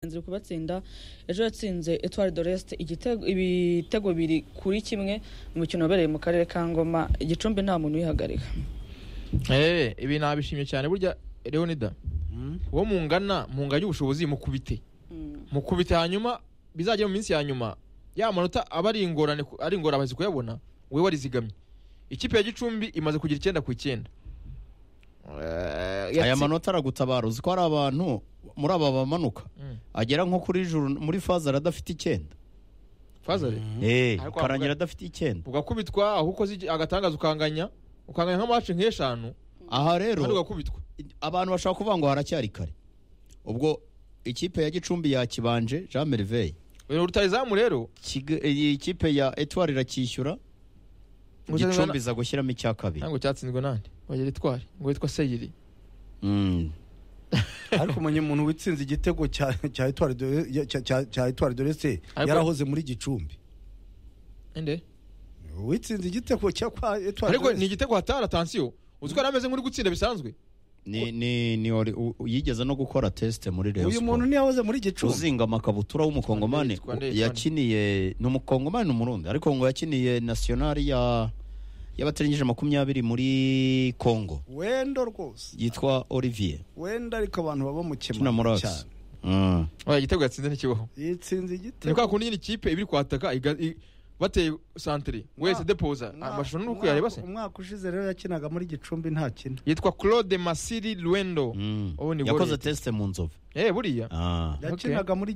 turi kubatsinda ejo yatsinze etwari doreste ibitego biri kuri kimwe mu mikino wabereye mu karere ka ngoma igicumbi nta muntu uyihagarika Eh, ibi nabishimye cyane burya leonida uwo mungana munganye ubushobozi mukubite mukubite hanyuma bizajya mu minsi ya nyuma ya manota aba ari ingorane ku- ari ingorabazi kuyabona we warizigamye ikipe ya gicumbi imaze kugira icyenda ku icyenda Eh, aya yatsi- manota aragutabara uzi ko hari abantu muri aba bamanuka Mm. agera nko kuri juru muri fazara adafite icyenda Fazari, Eh, Ariko karangira avuga- adafite icyenda ugakubitwa aho ukoze iki- agatangaza ukanganya ukanganya nk'amace nk'eshanu aha rero kandi ugakubitwa abantu bashaka kuvuga ngo haracyari kare ubwo ikipe ya gicumbi yakibanje jean merveille uyu rutayizamu rero Kiga- iyi kipe ya etwari iracyishyura Gusa- gicumbi iza gushyiramo icya kabiri ntabwo cyatsinzwe nande wagira itwari ngo witwa seyiri Mm. ariko umenye umuntu witsinze igitego cya cya Etoile de- ya- cya- cya- cya etwari dorese Ariko- yarahoze muri gicumbi ende witsinze igitego cya kwa etwari ariko ni igitego hatari atansiyo uzi ko yari ameze nk'uri gutsinda bisanzwe ni ni ni wari- u- u- yigeze no gukora tesite muri Rayon uyu Sport. muntu ntiyahoze muri gicumbi uzinga amakabutura Twandeye, w'umukongomani twandeye, twandeye. yakiniye ni umukongomani ni umurundi ariko ngo yakiniye nasiyonari ya y'abatarengeje makumyabiri muri kongo wenda rwose yitwa olivier wenda ariko abantu baba mu kina kemano murasi cyane Mm. oya igitego yatsinze ntikibaho yitsinze ni igitego kwa kundi nyine ikipe iba iri kwataka iga- i- bateye santere wese depoza amashusho ni uko yareba se umwaka ushize rero yakinaga muri gicumbi nta kina yitwa claude masiri lwendo Mm. ubu ni yakoze Gorilla. tesite mu nzovu eh buriya Ah. yakinaga muri